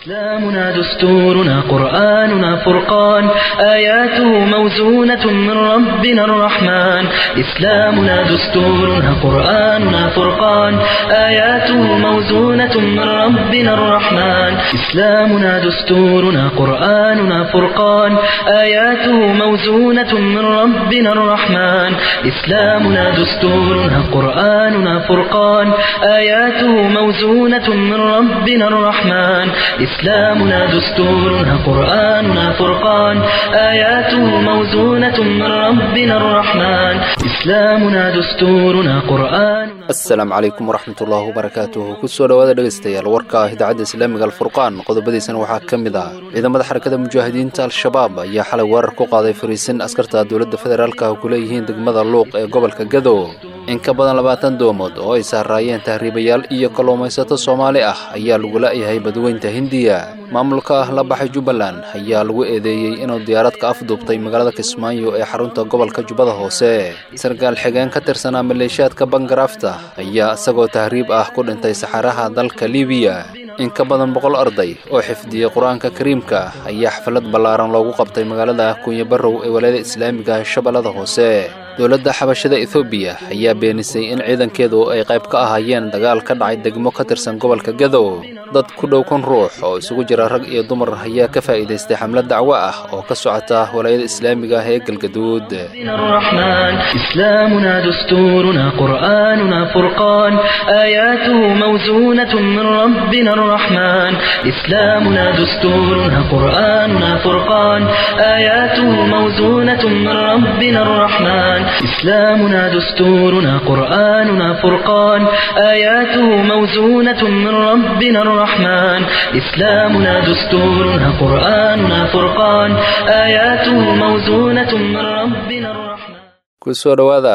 إسلامنا دستورنا قرآننا فرقان آياته موزونة من ربنا الرحمن إسلامنا دستورنا قرآننا فرقان آياته موزونة من ربنا الرحمن إسلامنا دستورنا قرآننا فرقان آياته موزونة من ربنا الرحمن إسلامنا دستورنا قرآننا فرقان آياته موزونة من ربنا الرحمن إسلامنا دستورنا قرآننا فرقان آياته موزونة من ربنا الرحمن إسلامنا دستورنا قرآننا asalaamu calaykum waraxmatullaahi wabarakaatuhu kusoo dhowaada dhegaystayaal warka ah idaacadda islaamiga alfurqaan qodobadiisana waxaa ka mid ah ciidamada xarakada mujaahidiinta al-shabaab ayaa xalay weerar ku qaaday fariisin askarta dowladda federaalka ah ku leeyihiin degmada luuq ee gobolka gado in ka badan labaatan doomood oo ay saaraayeen tahriibayaal iyo kalluumaysato soomaali ah ayaa lagu la'yahay badweynta hindiya maamulka ah la baxay jubbaland ayaa lagu eedeeyey inuu diyaarad ka afduubtay magaalada kismaayo ee xarunta gobolka jubbada hoose sarkaal xigeen ka tirsanaa maleeshiyaadka bangarafta ayaa isagoo tahriib ah ku dhintay saxaraha dalka libiya in ka badan boqol arday oo xifdiyey qur-aanka kariimka ayaa xaflad ballaaran loogu qabtay magaalada kunya barrow ee walaayada islaamiga shabeellada hoose dowladda xabashada ethoobiya ayaa beenisay in ciidankeedu ay qayb ka ahaayeen dagaal ka dhacay degmo ka tirsan gobolka gadow dad ku dhow kun ruux oo isugu jira rag iyo dumar ayaa ka faa'iidaystay xamlad dacwo ah oo ka socota walaayada islaamiga ah ee galgaduud الرحمن إسلامنا دستورنا قرآننا فرقان آياته موزونة من ربنا الرحمن إسلامنا دستورنا قرآننا فرقان آياته موزونة من ربنا الرحمن إسلامنا دستورنا قرآننا فرقان آياته موزونة من ربنا الرحمن إسلامنا دستورنا قرآننا فرقان آياته موزونة من ربنا الرحمن kusoo dhowaada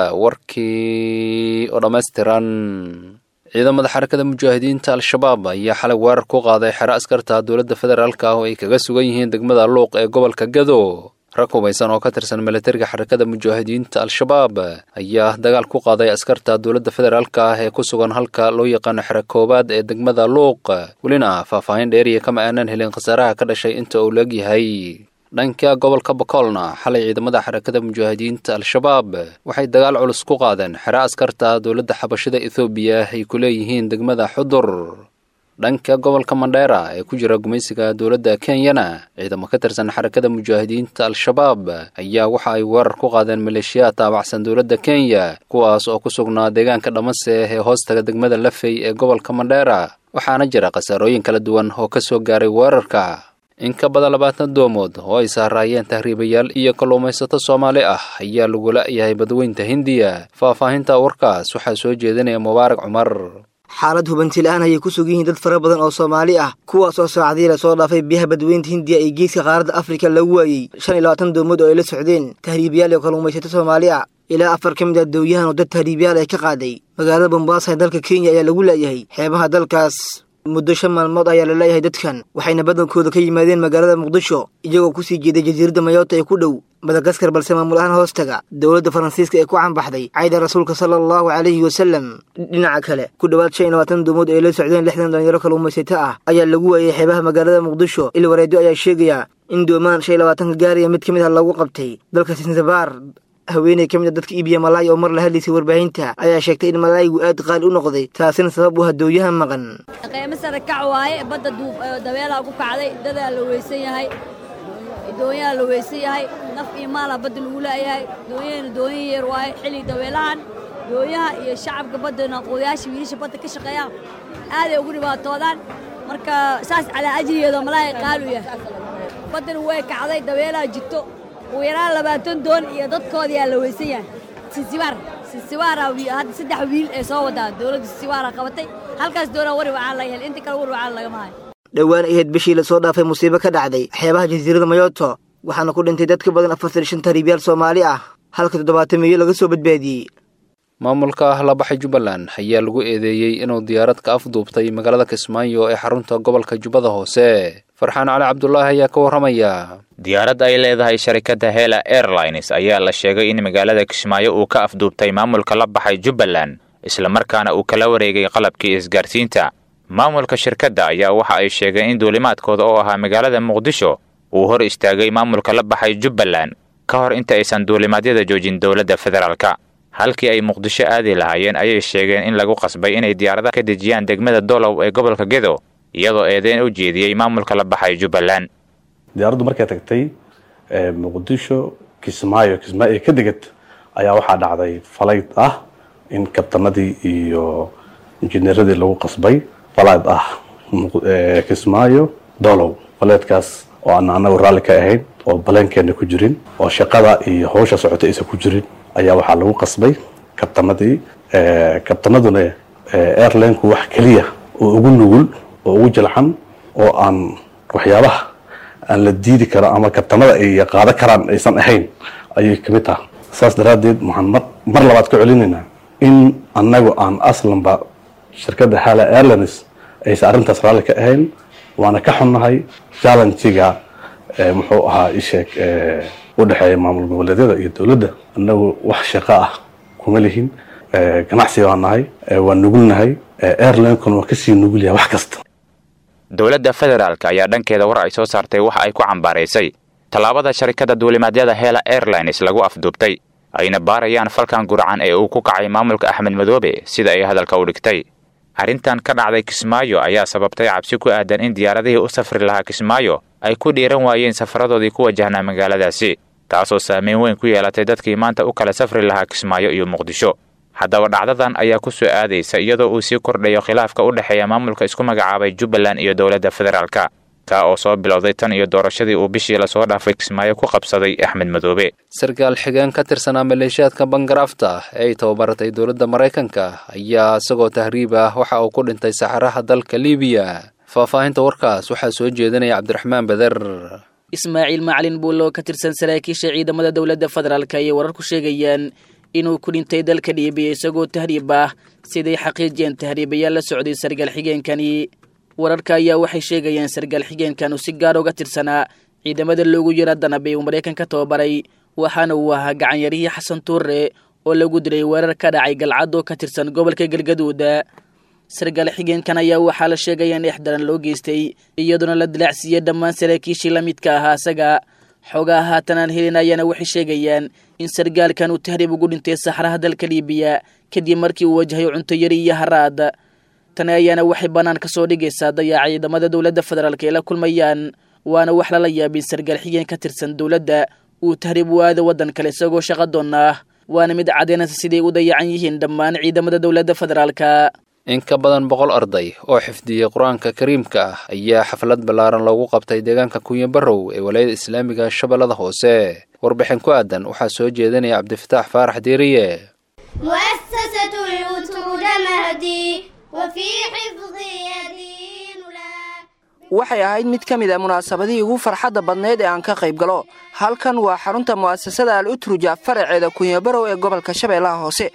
warkii oo dhammaystiran ciidamada xarakada mujaahidiinta al-shabaab ayaa xalay weerar ku qaaday xero askarta dowladda federaalka ah oo ay kaga sugan yihiin degmada luuq ee gobolka gado rag hubaysan oo ka tirsan milatariga xarakada mujaahidiinta al-shabaab ayaa dagaal ku qaaday askarta dowladda federaalka ah ee ku sugan halka loo yaqaano xero koowaad ee degmada luuq welina faahfaahin dheeriya kama aanan helin khasaaraha ka dhashay inta uu leegyahay dhanka gobolka bakoolna xalay ciidamada xarakada mujaahidiinta al-shabaab waxay dagaal culus ku qaadeen xero askarta dowladda xabashada ethoobiya ay ku leeyihiin degmada xudur dhanka gobolka mandheera ee ku jira gumaysiga dowladda kenyana ciidamo ka tirsan xarakada mujaahidiinta al-shabaab ayaa waxa ay weerar ku qaadeen maleeshiyaad taabacsan dowladda kenya kuwaas oo ku sugnaa deegaanka dhamase ee hoostaga degmada lafey ee gobolka mandheera waxaana jira khasaarooyin kala duwan oo ka soo gaaray weerarka in ka badan labaatan doomood oo ay saaraayeen tahriibayaal iyo kalluumaysato soomaali ah ayaa lagu la'yahay badweynta hindiya faahfaahinta warkaas waxaa soo jeedinaya mubaarak cumar xaalad hubanti la-aan ayay ku sug yihiin dad fara badan oo soomaali ah kuwaas oo saacadii la soo dhaafay biyaha badweynta hindiya ee geeska qaaradda afrika lagu waayey shan iyo labaatan doomood oo ay la socdeen tahriibayaal iyo kalluumaysato soomaali ah ilaa afar ka mid ah dowyahan oo dad tahriibayaal ay ka qaaday magaalada bombaasa ee dalka kenya ayaa lagu la'yahay xeebaha dalkaas muddo shan maalmood ayaa la leeyahay dadkan waxayna badankooda ka yimaadeen magaalada muqdisho iyagoo kusii jeeday jasiiradda mayoota ee ku dhow madagaskar balse maamul ahaan hoostaga dowladda faransiiska ee ku canbaxday cayda rasuulka sala allahu calayhi wasalem dhinaca kale ku dhowaad shan iyo labaatan doomood ay la socdeen lixdan dhalinyaro kalluumaysato ah ayaa lagu waayay xeebaha magaalada muqdisho il wareedo ayaa sheegaya in doomaan shan iyo labaatanka gaariya mid ka mid ah lagu qabtay dalka sinsabaar haweeney ka mid a dadka iibiya malaay oo mar la hadlaysay warbaahinta ayaa sheegtay in malaayigu aad qaali u noqday taasina sabab u hadooyaha maqan qiimo sare kac waaye badda dabeelaa ku kacday dadaa la weysan yahay doonyaha la weysan yahay naf iyo maalaa badda lagu la'yahay doonyahana doonyin yar waaye xilli dabeelahan doonyaha iyo shacabka baddana qodayaasha wiilasha badda ka shaqeeya aaday ugu dhibaatoodaan marka saas calaa ajrigeeda malaay qaali u yahay baddana way kacday dabeelaa jirto ugu yaraan labaatan doon iyo dadkoodiyaa la weysan yahay sinsibaar sinsibaara hadda saddex wiil ee soo wadaa dowladda sinsibaara qabatay halkaas doonaa wari wacaan laga hel inta kale wari wacaan lagama hayo dhowaan ahayd bishii lasoo dhaafay musiibo ka dhacday xeebaha jasiirada mayoto waxaana ku dhintay dad ka badan afartan shan tahriibyaal soomaali ah halka toddobaatan miyo laga soo badbaadiyey maamulka la baxay jubbaland ayaa lagu eedeeyey inuu diyaarad ka afduubtay magaalada kismaayo ee xarunta gobolka jubbada hoose farxaan cali cabdulaahi ayaa ka warramaya diyaarad ay leedahay sharikadda hela airlines ayaa la sheegay in magaalada kismaayo uu ka afduubtay maamulka la baxay jubbaland islamarkaana uu kala wareegay qalabkii isgaarsiinta maamulka shirkadda ayaa waxa ay sheegeen in duulimaadkooda oo ahaa magaalada muqdisho uu hor istaagay maamulka la baxay jubbaland ka hor inta aysan duulimaadyada joojin dowladda federaalka halkii ay muqdisho aadi lahaayeen ayay sheegeen in lagu qasbay inay diyaaradaha ka dejiyaan degmada dolow ee gobolka gedo iyadoo eedeyn u jeediyey maamulka la baxay jubbaland diyaaraddu markay tagtay muqdisho kismaayo kismaayo ka degad ayaa waxaa dhacday falayd ah in kabtanadii iyo injineeradii lagu qasbay falayd ah kismaayo dolow falaydkaas oo aan anagu raalli ka ahayn oo baleenkeena ku jirin oo shaqada iyo hawsha socota aysan ku jirin ayaa waxaa lagu qasbay kabtanadii kabtanaduna airlineku wax keliya oo ugu nugul oo ugu jilcan oo aan waxyaabaha aan la diidi karo ama kabtanada ay qaado karaan aysan ahayn ayay kamid taha saas daraaddeed waxaan mar mar labaad ka celinaynaa in annagu aan aslanba shirkadda hala airlines aysan arrintaas raalli ka ahayn waana ka xunnahay challengiga muxuu ahaa isheeg u dhexeeya maamul goboleedyada iyo dowladda annagu wax shaqo ah kuma lihin ganacsi baan nahay waan nugulnahay airlinekuna waa kasii nugul yahay wax kasta dowladda federaalk ayaa dhankeeda war ay soo saartay waxa ay ku cambaaraysay tallaabada sharikadda duulimaadyada hela airlines lagu afduubtay ayna baarayaan falkan gurcan ee uu ku kacay maamulka axmed madoobe sida ay hadalka u dhigtay arrintan ka dhacday kismaayo ayaa sababtay cabsi ku aadan in diyaaradihii u safri lahaa kismaayo ay ku dhiiran waayeen safaradoodii ku wajahnaa magaaladaasi taasoo saameyn weyn ku yeelatay dadkii maanta u kala safri lahaa kismaayo iyo muqdisho haddaba dhacdadan ayaa ku soo aadaysa iyadoo uu sii kordhayo khilaafka u dhexeeya maamulka isku magacaabay jubbaland iyo dowladda federaalka kaa oo soo bilowday tan iyo doorashadii uu bishii lasoo dhaafay kismaayo ku qabsaday axmed madoobe sarkaal xigeen ka tirsanaa maleeshiyaadka bangarafta ee ay tababaratay dowladda maraykanka ayaa isagoo tahriib ah waxa uu ku dhintay saxaraha dalka libiya faahfaahinta warkaas waxaa soo jeedinaya cabdiraxmaan beder ismaaciil macalin buulo ka tirsan saraakiisha ciidamada dowladda federaalk ayay wararku sheegayaan inuu ku dhintay dalka liibiya isagoo tahriib ah siday xaqiijiyeen tahriibayaal la socday sargaal xigeenkani wararka ayaa waxay sheegayaan sargaal xigeenkan uu si gaar uga tirsanaa ciidamada loogu yara danabay uu maraykan ka tababaray waxaana uu ahaa gacanyarihii xasan tuure oo lagu dilay weerar ka dhacay galcad oo ka tirsan gobolka galgaduuda sargaal xigeenkan ayaa waxaa la sheegaya in exdaran loo geystay iyadoona la dilaacsiiyey dhammaan saraakiishii la midka ahaa isaga xoogaa haatan aan helin ayaana waxay sheegayaan in sargaalkan uu tahriib ugu dhintay saxraha dalka liibiya kadib markii uu wajahay cunto yari iyo haraad tani ayaana waxay bannaan ka soo dhigaysaa dayaaca ciidamada dowladda federaalk ay la kulmayaan waana wax lala yaabin sargaal xigeen ka tirsan dowladda uu tahriib u aado waddan kale isagoo shaqo doon ah waana mid caddaynaysa siday u dayacan yihiin dhammaan ciidamada dowladda federaalka in ka badan boqol arday oo xifdiyey qur-aanka kariimka ah ayaa xaflad ballaaran loogu qabtay deegaanka kunyo barrow ee walaayada islaamiga shabeellada hoose warbixin ku aadan waxaa soo jeedinaya cabdifataax faarax diiriye مؤسسة الترجمة وفي حفظي دين لا waxay ahayd mid ka mid a munaasabadihii ugu farxadda badnayd ee aan ka qayb galo halkan waa xarunta mu'asasada al utruja faraceeda kunyabarow ee gobolka shabeellaha hoose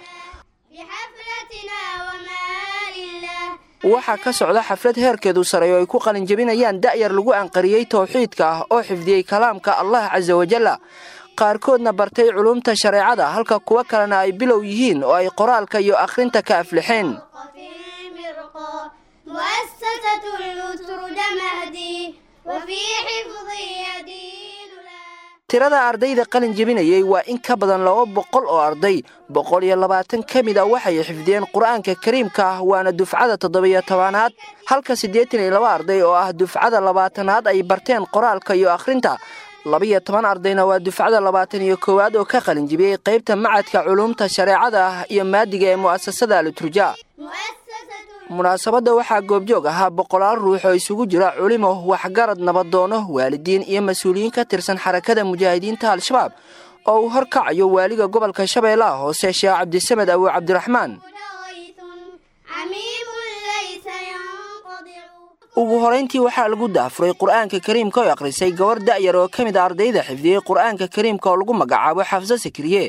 بحفلتنا وما لله waxaa ka socda xaflad heerkeedu sareeyo ay ku qalinjebinayaan da'yar lagu anqariyey towxiidka ah oo xifdiyey kalaamka allah casa wajalla qaarkoodna bartay culumta shareecada halka kuwo kalena ay bilow yihiin oo ay qoraalka iyo akhrinta ka aflixeen في المرقى مؤسسة الترجمة وفي حفظي دين لا tirada ardayda qalin jebinayey waa in ka badan laba boqol oo arday boqol iyo labaatan ka mid a waxay xifdiyeen qur-aanka kariimka ah waana dufcada toddobiyo tobanaad halka siddeetan iyo laba arday oo ah dufcada labaatanaad ay barteen qoraalka iyo akhrinta labiyo toban ardayna waa dufcada labaatan iyo koowaad oo ka qalin jebiyey qaybta macadka culuumta shareecada ah iyo maadiga ee mu'asasada aliturja مؤسسة munaasabadda waxaa goobjoog ahaa boqolaal ruux oo isugu jira culimo waxgarad nabadoono waalidiin iyo mas-uuliyiin ka tirsan xarakada mujaahidiinta al-shabaab oo uu horkacayo waaliga gobolka shabeellaha hoose sheekh cabdisamed abu cabdiraxmaan غيث عميم ليس ينقضع ugu horayntii waxaa lagu daafuray qur-aanka kariimka oo akhrisay gabar da'yar oo ka mid a ardayda xifdiyey qur-aanka kariimka oo lagu magacaabo xafso sakriye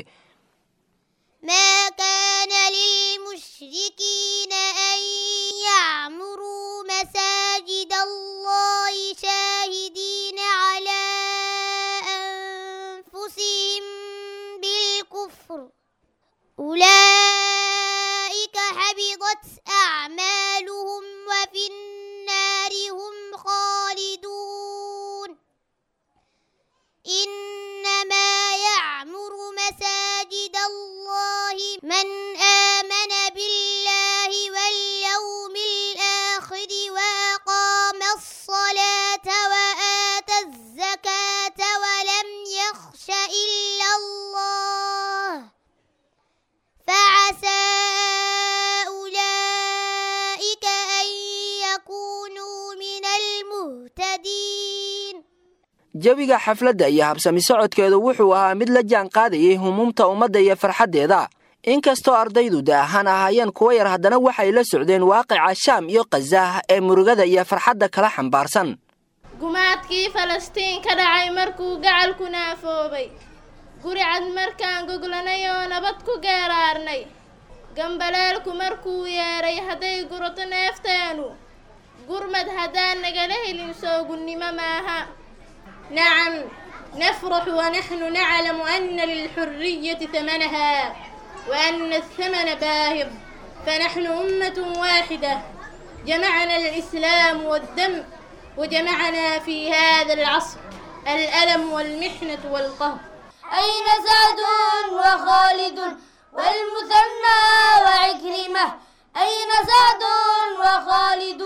ما كان للمشركين أن يعمروا مساجد الله شاهدين على أنفسهم بالكفر أولئك حبطت أعمالهم وفي إلا الله فعسى أولئك أن يكونوا من المهتدين jawiga xafladda iyo habsami socodkeedu wuxuu ahaa mid la jaan qaadayay humuumta ummadda iyo farxaddeeda inkastoo ardaydu da ahaan ahaayeen kuwa yar haddana waxay la socdeen waaqica shaam iyo khazaah ee murugada iyo farxadda kala xambaarsan gumaadkii falastiin ka dhacay markuu gacalku naafoobay guri cad markaan goglanay oo nabad ku geeraarnay gambaleelku markuu yeedhay hadday gurato neefteenu gurmad haddaan nagala helin soogunnimo maaha nacam nafrax wanaxnu naclamu ana lilxuriyati hamanaha وأن الثمن باهظ فنحن أمة واحدة جمعنا الإسلام والدم وجمعنا في هذا العصر الألم والمحنة والقهر أين سعد وخالد والمثنى وعكرمة أين سعد وخالد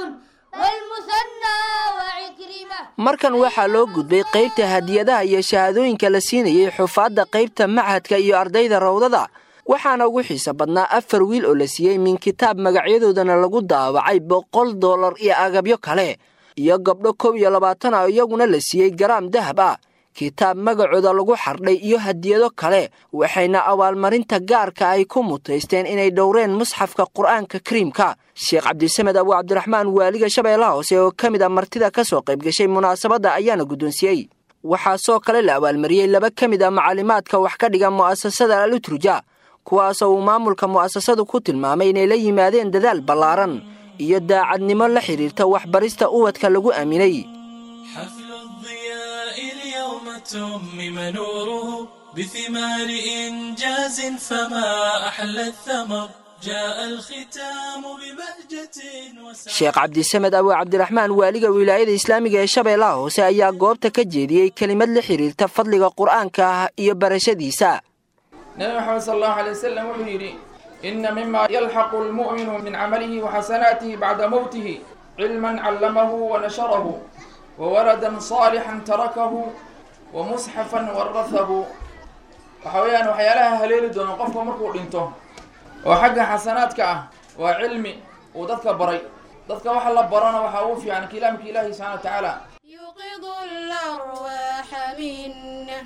والمثنى وعكرمة markan waxaa loo gudbay qaybta hadiyadaha iyo shahaadooyinka la siinayay xufaadda qaybta machadka iyo ardayda rawdada waxaana ugu xiisa badnaa afar wiil oo la siiyey min kitaab magacyadoodana lagu daawacay boqol dollar iyo agabyo kale iyo gabdho kow iyo labaatan ah iyaguna la siiyey garaam dahab ah kitaab magacooda lagu xardhay iyo hadiyado kale waxayna abaalmarinta gaarka ay ku mutaysteen inay dhowreen musxafka qur'aanka kariimka sheekh cabdisamed abu cabdiraxmaan waaliga shabeellaha hoose oo ka mid a martida ka soo qayb gashay munaasabadda ayaana guddoonsiyey waxaa soo kale la abaalmariyey laba ka mid a macalimaadka wax ka dhiga mu'asasada aluturja kuwaasoo uu maamulka mu'asasadu ku tilmaamay inay la yimaadeen dadaal ballaaran iyo daacadnimo la xidhiirta waxbarista ubadka lagu aaminay حفل الضياء اليوم تمم نوره بثمار إنجاز فما أحلى الثمر جاء الختام ببهجة وسعادة sheekh cabdisamed abu cabdiraxmaan waaliga wilaayada islaamiga ee shabeellaha hoose ayaa goobta ka jeediyey kelimad la xidhiirta fadliga qur'aanka ah iyo barashadiisa nabi maxamed sal allahu alay wasalam wuxuu yidhi ina mima yalxaqu lmu'minu min camalihi waxasanaatihi bacda mowtihi cilman callamahu wanasharahu wawaladan saalixan tarakahu wamusxafan warahahu waxa weeyaan waxyaalaha haleeli doono qofka markuu dhinto oo xagga xasanaadka ah waa cilmi uu dadka baray dadka waxa la barana waxaa ugu fiican kalaamka ilaahi subxana wa tacaala يوقظ الأرواح منا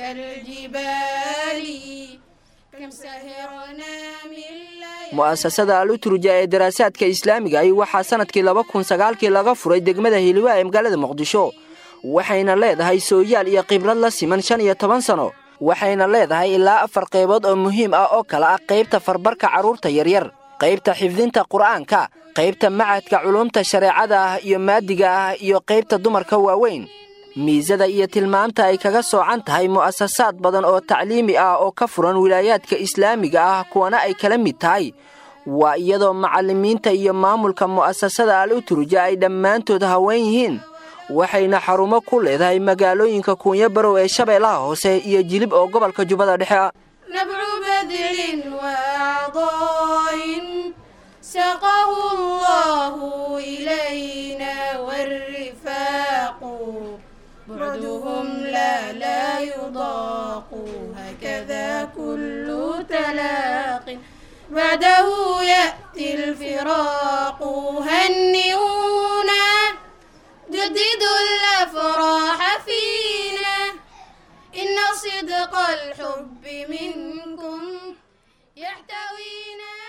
كالجبال كم سهرنا من ليالي mu'asasada aluturja ee daraasaadka islaamiga ahi waxaa sanadkii laba kun sagaalkii laga furay degmada hiliwaa ee magaalada muqdisho waxayna leedahay sooyaal iyo khibrad la siman shan iyo toban sano waxayna leedahay ilaa afar qaybood oo muhiim ah oo kale ah qaybta farbarka carruurta yaryar qaybta xifdinta qur'aanka qaybta macadka culumta shareecada ah iyo maadiga ah iyo qaybta dumarka waaweyn miisada iyo tilmaamta ay kaga soocan tahay mu'asasaad badan oo tacliimi ah oo ka furan wilaayaadka islaamiga ah kuwana ay kala mid tahay waa iyadoo macallimiinta iyo maamulka mu'asasada al uturja ay dhammaantood haween yihiin waxayna xarumo ku leedahay magaalooyinka kuunyo barow ee shabeellaha hoose iyo jilib oo gobolka jubbada dhexe ah نبع بدر وعضاء سقه الله إلينا والرفاق بعدهم لا لا يضاق هكذا كل تلاق بعده يأتي الفراق هنئونا جددوا الأفراح فينا إن صدق الحب منكم يحتوينا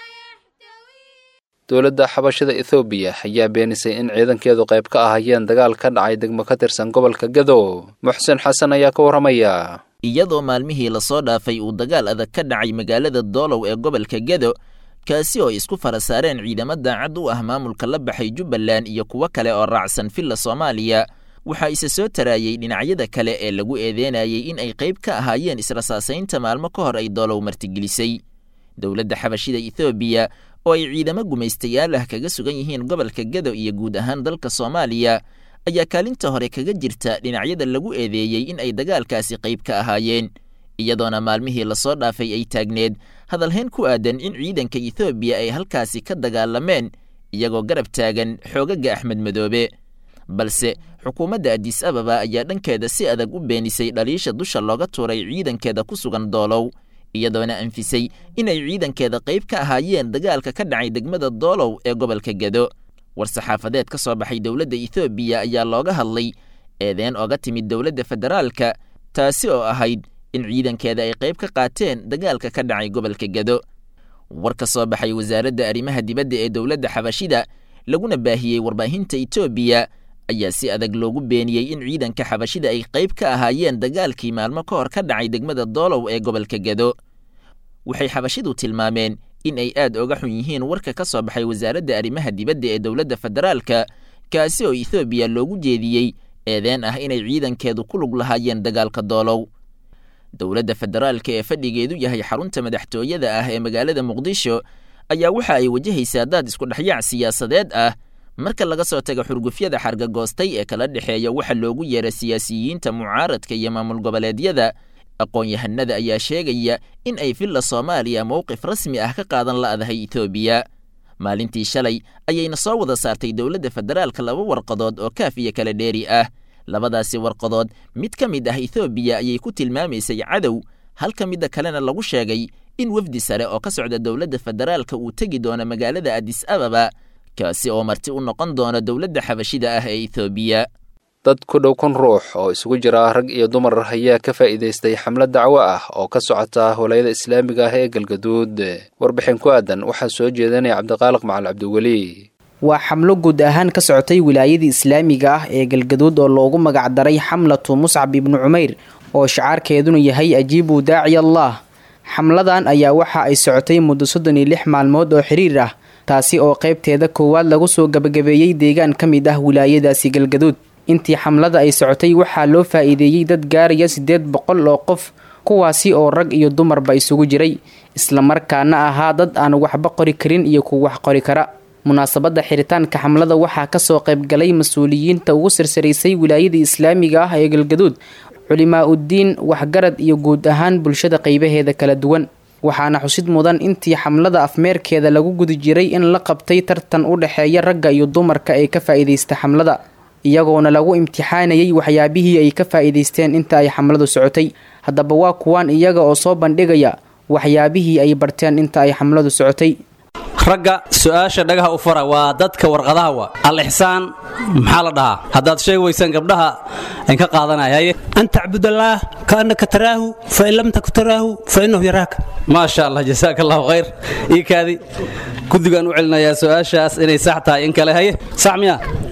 dowladda xabashada ethoobiya ayaa beenisay in ciidankeedu qayb ka ahayeen dagaal ka dhacay degmo ka tirsan gobolka gadow muxsen xasan ayaa ka warramaya iyadoo maalmihii lasoo dhaafay uu dagaal adag ka dhacay magaalada doolow ee gobolka gedo kaasi oo isku fara saareen ciidamo daacad u ah maamulka la baxay jubbaland iyo kuwo kale oo raacsan villa soomaaliya waxaa isa soo taraayey dhinacyada kale ee lagu eedeynayay in ay qayb ka ahaayeen israsaasaynta maalmo ka hor ay doolow martigelisay dowladda xabashida ethoobiya oo ay ciidamo gumaystayaal ah kaga sugan yihiin gobolka gedo iyo guud ahaan dalka soomaaliya ayaa kaalinta hore kaga jirta dhinacyada lagu eedeeyey in ay dagaalkaasi qayb ka ahaayeen iyadoona maalmihii lasoo dhaafay ay taagneed hadalhayn ku aadan in ciidanka ethoobiya ay halkaasi ka dagaalameen iyagoo garab taagan xoogaga axmed madoobe balse xukuumadda adis ababa ayaa dhankeeda si adag u beenisay dhaliisha dusha looga tuuray ciidankeeda ku sugan doolow iyadoona anfisay inay ciidankeeda qayb ka ahaayeen dagaalka ka dhacay degmada doolow ee gobolka gedo war-saxaafadeed ka soo baxay dowladda ethoobiya ayaa looga hadlay eedeen oga timid dowladda federaalka taasi oo ahayd in ciidankeeda ay qayb ka qaateen dagaalka ka dhacay gobolka gedo war ka soo baxay wasaaradda arrimaha dibadda ee dowladda xabashida laguna baahiyey warbaahinta etoobiya ayaa si adag loogu beeniyey in ciidanka xabashida ay qayb ka ahaayeen dagaalkii maalmo ka hor ka dhacay degmada doolow ee gobolka gedo waxay xabashidu tilmaameen in ay aad oga xun yihiin warka ka soo baxay wasaaradda arrimaha dibadda ee dowladda federaalka kaasi oo ethoobiya loogu jeediyey eedeen ah inay ciidankeedu ku lug lahaayeen dagaalka doolow dowladda federaalka ee fadhigeedu yahay xarunta madaxtooyada ah ee magaalada muqdisho ayaa waxa ay wajahaysaa daad iskudhexyaac siyaasadeed ah marka laga soo taga xurgufyada xargagoostay ee kala dhexeeya waxa loogu yeera siyaasiyiinta mucaaradka iyo maamul goboleedyada aqoon-yahanada ayaa sheegaya in ay villa soomaaliya mowqif rasmi ah ka qaadan la'dahay etoobiya maalintii shalay ayayna soo wada saartay dowladda federaalka laba warqadood oo kaaf iyo kala dheeri ah labadaasi warqadood mid ka mid ah ethoobiya ayay ku tilmaamaysay cadow halka midda kalena lagu sheegay in wefdi sare oo ka socda dowladda federaalka uu tegi doono magaalada adis ababa kaasi oo marti u noqon doona dowladda xabashida ah ee ethoobiya dad ku dhow kun ruux oo isugu jira rag iyo dumar ayaa ka faa'iidaystay xamlad dacwo ah oo ka socota howlayada islaamiga ah ee galgaduud warbixin ku aadan waxaa soo jeedanaya cabdiqaaliq macal cabdiweli waa xamlo guud ahaan ka socotay wilaayadii islaamiga ah ee galgaduud oo loogu magacdaray xamlatu muscab ibnu cumayr oo shacaarkeeduna yahay ajiibu daaci allah xamladan ayaa waxa ay socotay muddo soddon iyo lix maalmood oo xiriir ah taasi oo qaybteeda koowaad lagu soo gabagabeeyey deegaan ka mid ah wilaayadaasi galgaduud intii xamlada ay socotay waxaa loo faa'iideeyey dad gaaraya siddeed boqol oo qof kuwaasi oo rag iyo dumarba isugu jiray islamarkaana ahaa dad aan waxba qori karin iyo kuwa wax qori kara munaasabadda xiritaanka xamlada waxaa kasoo qaybgalay mas-uuliyiinta ugu sirsaraysay wilaayada islaamiga ah ee galgaduud culimaa uddiin waxgarad iyo guud ahaan bulshada qaybaheeda kala duwan waxaana xusid mudan intii xamlada afmeerkeeda lagu gudi jiray in la qabtay tartan u dhexeeya ragga iyo dumarka ee ka faa'iidaysta xamlada iyagoona lagu imtixaanayay waxyaabihii ay ka faa'iidaysteen inta ay xamladu socotay haddaba waa kuwaan iyaga oo soo bandhigaya waxyaabihii ay barteen inta ay xamladu socotay ragga su-aasha dhagaha u fara waa dadka warqadaha wa al-ixsaan maxaa la dhahaa haddaad sheegi weysaan gabdhaha an ka qaadanaya an tacbudallaah kaannaka taraahu fain lam taku taraahu fa innahu yaraaka maasha allah jasaaka allahu khayr ii kaadi guddigaan u celinayaa su-aashaas inay sax tahay in kale haye sax miya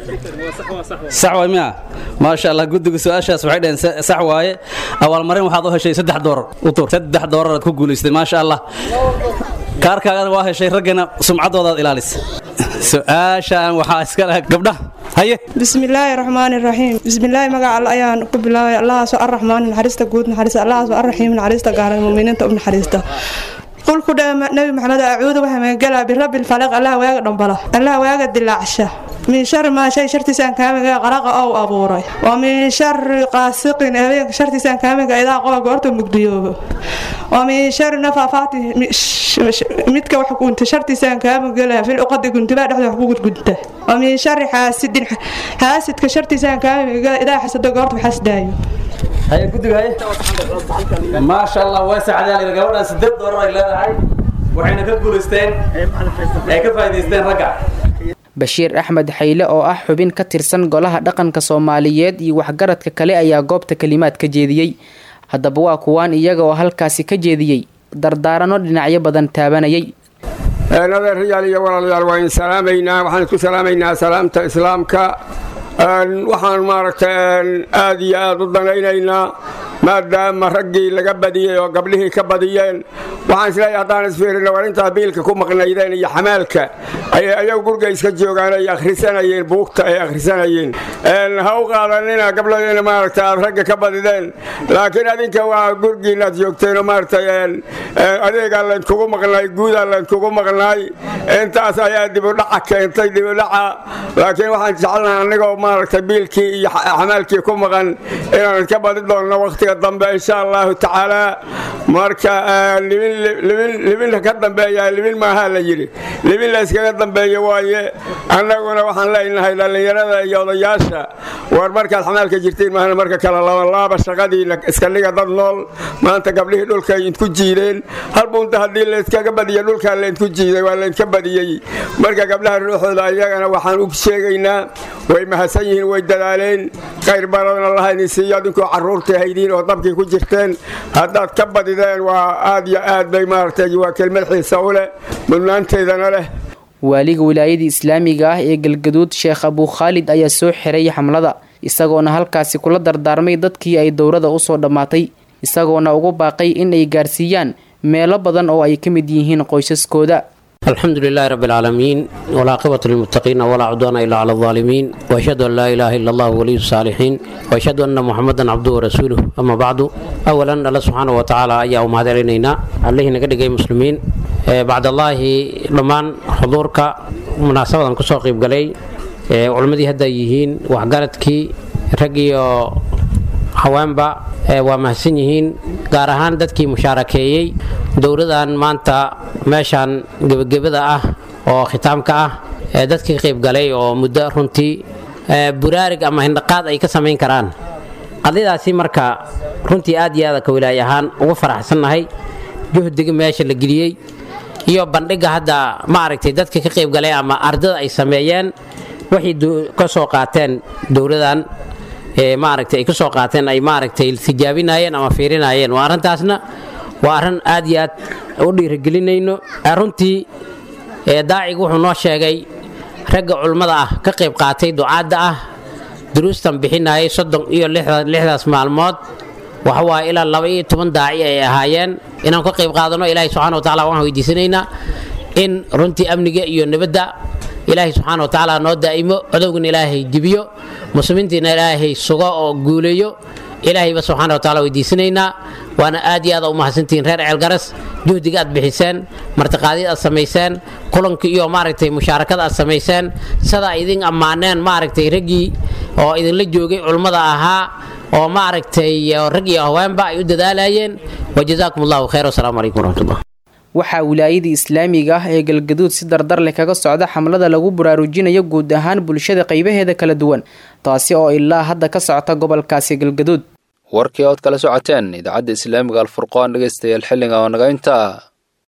sax waay miya maasha allah guddiga su-aashaas waxay dhaheen sax waaye abaalmarin waxaad u heshay saddex doorar u tur saddex dooraraad ku guulaystay maasha allah kaarkaagana waa heshay raggana sumcaddoodaad ilaalisa su-aashaan waxaa iska leh gabdhaha haye bismillaahi raxmaani raxiim bismillaahi magaca alla ayaan ku bilaabay allahaasoo arraxmaan naxariista guud naxariista allahaasoo arraxiim naxariista gaaran muuminiinta u naxariista qul ku dhaha nabi maxamed acuudu waxaa magangalaa birabbi lfalaq allah waaga dhambala allah waaga dilaacsha min shari maa shay shartiisaan kaamiga qaraqa ou abuuray wa min shari qaasiqin habeenka shartiisaan kaamiga idaa qoba goorta mugdiyoobo wa min shari nafaafaati midka wax gunta shartiisaan kaamigala fil uqadi guntibaa dhexda wax ku gudgunta wa min shari xaasidin xaasidka shartiisaan kaamiga idaa xasado goorta waxasdaayo haye guddiga haye maasha allah waa saxdaal gabadhaan sideed doorar ay leedahay waxayna ka guulaysteen ay ka faa'iidaysteen ragga bashiir axmed xayle oo ah xubin ka tirsan golaha dhaqanka soomaaliyeed iyo waxgaradka kale ayaa goobta kelimaad ka jeediyey haddaba waa kuwaan iyaga oo halkaasi ka jeediyey dardaarano dhinacyo badan taabanayay adeerayaal iyo walaalayaal waa in salaamaynaa waxaan isku salaamaynaa salaamta islaamka waxaan maaragtay aad iyo aad u danaynaynaa maadaama raggii laga badiyey oo gabdhihii ka badiyeen waxaan isleeyahay haddaan isfiirino war intaa biilka ku maqnaydeen iyo xamaalka ayay ayagu gurga iska joogaan ay akhrisanayeen buugta ay akhrisanayeen ha u qaadanina gabdhadeena maaragta aad ragga ka badideen laakiin adinka waa gurgiinaad joogteen oo maaragtay adeegaa laydkugu maqnaay guudaa laydkugu maqnaay intaas ayaa dibudhaca keentay dibudhaca laakiin waxaan jecelnaha annigoo maaragtay biilkii iyo xamaalkii ku maqan inaan ka badi doonno waqti wakhtiga dambe insha allahu tacaala marka libin ka dambeeya libin maaha la yidhi libin la iskaga dambeeyo waaye annaguna waxaan leenahay dhallinyarada iyo odayaasha war markaad xamaalka jirtiin maahna marka kale labalaaba shaqadiina iska dhiga dad nool maanta gabdhihii dhulka idinku jiideen hal bunta haddii layskaga badiya dhulkaa laydinku jiiday waa laydinka badiyey marka gabdhaha ruuxooda ayagana waxaan u sheegaynaa way mahadsan yihiin way dadaaleen qayr baradna laha idin siiyo adinkoo carruurta haydiin oo dabkii ku jirteen haddaad ka badideen waa aad iyo aad bay maaragtay waa kelmad xiisa u leh mudnaanteedana leh waaliga wilaayada islaamiga ah ee galgaduud sheekh abuu khaalid ayaa soo xiray xamlada isagoona halkaasi kula dardaarmay dadkii ay dowrada usoo dhammaatay isagoona ugu baaqay in ay gaarsiiyaan meelo badan oo ay ka mid yihiin qoysaskooda الحمد لله رب العالمين والعاقبة للمتقين ولا عدوان إلا على الظالمين وأشهد أن لا إله إلا الله ولي الصالحين وأشهد أن محمدا عبده ورسوله أما بعد أولا الله سبحانه وتعالى أيها أمهات علينا عليه نقد مسلمين بعد الله لمان حضورك مناسبة كسوق قلي علمدي هدا يهين وحقالتكي رقيو haweenba waa mahadsan yihiin gaar ahaan dadkii mushaarakeeyey dowladan maanta meeshaan gebagabada ah oo khitaamka ah ee dadkii qaybgalay oo muddo runtii buraarig ama hindhaqaad ay ka samayn karaan qadiyadaasi marka runtii aad iyo aad ka wilaay ahaan ugu faraxsannahay juhdiga meesha la geliyey iyo bandhiga hadda maaragtay dadka ka qaybgalay ama ardada ay sameeyeen waxay ka soo qaateen dowladan maaragtay ay ka soo qaateen ay maaragtay tijaabinayeen ama fiirinayeen waa arrintaasna waa arrin aad iyo aad u dhiirigelinayno runtii daacigu wuxuu noo sheegay ragga culummada ah ka qayb qaatay ducaadda ah duruustan bixinayay soddon iyo lixdaas maalmood waxawaaye ilaa laba iyo toban daaci ay ahaayeen inaan ka qayb qaadano ilaahay subxana wa tacala waxaan weydiisanaynaa in runtii amniga iyo nabadda ilaahay subxaana wa tacaala noo daa'imo codowgana ilaahay jibiyo muslimiintiina ilaahay sugo oo guuleeyo ilaahayba subxaana wa taala weydiisanaynaa waana aad iyo aad u mahadsantihiin reer ceelgaras juhdiga aad bixiseen martiqaadyad aad samayseen kulanka iyo maaragtay mushaarakada aad samayseen sida ay idin ammaaneen maaragtay raggii oo idinla joogay culummada ahaa oo maaragtay rag iyo haweenba ay u dadaalayeen wajazaakum allahu khayr wasalaamu calaykum waraxmatullah waxaa wilaayada islaamiga ah ee galgaduud si dardar leh kaga socda xamlada lagu baraarujinayo guud ahaan bulshada qaybaheeda kala duwan taasi oo ilaa hadda ka socota gobolkaasi galgaduud warkii ood kala socoteen idaacadda islaamiga alfurqaan dhegaystayaal xilliga oo naga intaa